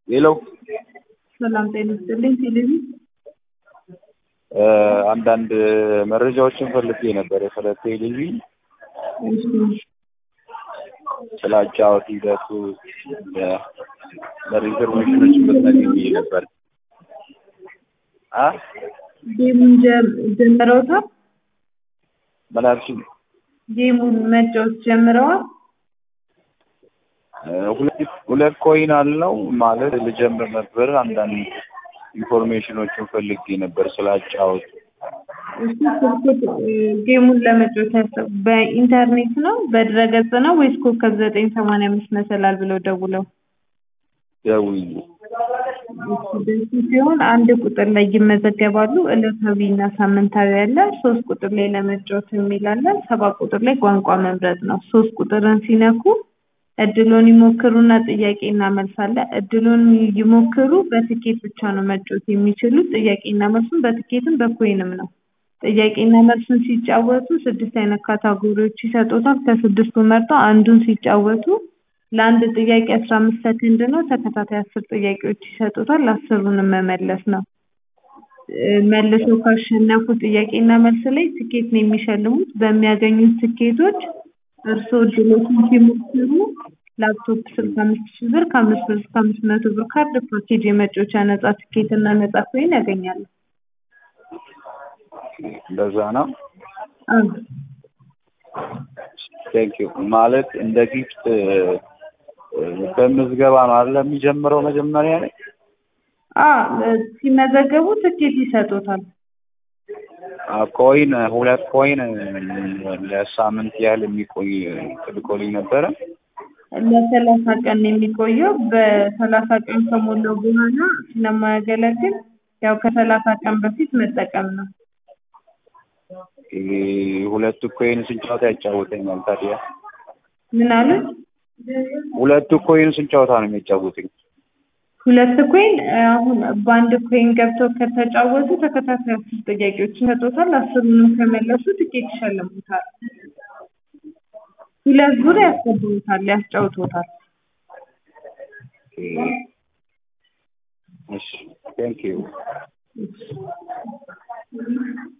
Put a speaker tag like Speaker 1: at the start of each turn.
Speaker 1: ሌላው
Speaker 2: ሰላም ጤና ይስጥልኝ። ቴሌቪዥን
Speaker 1: አንዳንድ መረጃዎችን ፈልጌ ነበር ስለ ቴሌቪዥን ስለ አጫዋወት ሂደቱ ለሪዘርቬሽኖችን ብትነግሪኝ ነበር። አ
Speaker 2: ጌሙን ጀ- ጀምረውታል?
Speaker 1: ምን አልሽኝ?
Speaker 2: ጌሙን መጫወት ጀምረዋል?
Speaker 1: ሁለት ሁለት ኮይን አለው ማለት ልጀምር ነበር። አንዳንድ ኢንፎርሜሽኖችን ፈልጌ ነበር ስለ አጫወት።
Speaker 2: እሱ ስልኩት ጌሙን ለመጫወት ያሰቡ በኢንተርኔት ነው በድረገጽ ነው ወይስ ኮከብ ዘጠኝ ሰማንያ አምስት መሰላል ብለው ደውለው?
Speaker 1: ደውዬ
Speaker 2: ደሱ ሲሆን አንድ ቁጥር ላይ ይመዘገባሉ። ዕለታዊ እና ሳምንታዊ አለ። ሶስት ቁጥር ላይ ለመጫወት የሚል አለ። ሰባት ቁጥር ላይ ቋንቋ መምረጥ ነው። ሶስት ቁጥርን ሲነኩ እድሉን ይሞክሩና ጥያቄና መልስ አለ። እድሉን ይሞክሩ በትኬት ብቻ ነው መጫወት የሚችሉት። ጥያቄና መልሱን በትኬትም በኮይንም ነው። ጥያቄና መልሱን ሲጫወቱ ስድስት አይነት ካታጎሪዎች ይሰጡታል። ከስድስቱ መርጠው አንዱን ሲጫወቱ ለአንድ ጥያቄ አስራ አምስት ሰከንድ ነው። ተከታታይ አስር ጥያቄዎች ይሰጡታል። አስሩንም መመለስ ነው። መልሰው ካሸነፉ ጥያቄና መልስ ላይ ትኬት ነው የሚሸልሙት። በሚያገኙት ትኬቶች እርስዎ እድሎችን ሲሞክሩ ላፕቶፕ ስልክ አምስት ሺህ ብር ከአምስት ብር እስከ አምስት መቶ ብር ካርድ ፓኬጅ የመጫወቻ ነጻ ትኬት እና ነጻ ኮይን ያገኛሉ።
Speaker 1: እንደዛ ነው።
Speaker 2: አዎ
Speaker 1: ቴንክ ዩ ማለት እንደ ጊፍት በምዝገባ ነው አይደል የሚጀምረው መጀመሪያ ላይ
Speaker 2: አዎ ሲመዘገቡ ትኬት ይሰጡታል።
Speaker 1: ኮይን ሁለት ኮይን ለሳምንት ያህል የሚቆይ ትልኮልኝ ነበረ።
Speaker 2: ለሰላሳ ቀን ነው የሚቆየው። በሰላሳ ቀን ከሞላው በኋላ ስለማያገለግል ያው ከሰላሳ ቀን በፊት መጠቀም ነው።
Speaker 1: ይሄ ሁለቱ ኮይን ስንጫወታ ያጫውተኛል ታዲያ
Speaker 2: ምን አሉት?
Speaker 1: ሁለቱ ኮይን ስንጫወታ ነው የሚያጫውተኝ?
Speaker 2: ሁለት ኮይን አሁን በአንድ ኮይን ገብተው ከተጫወቱ ተከታታይ አስር ጥያቄዎች ይሰጡታል። አስሩንም ከመለሱ ትኬት ይሸልሙታል። ሁለት ዙር ያስገቡታል፣ ያስጫውቱታል።
Speaker 1: እሺ ቴንክ ዩ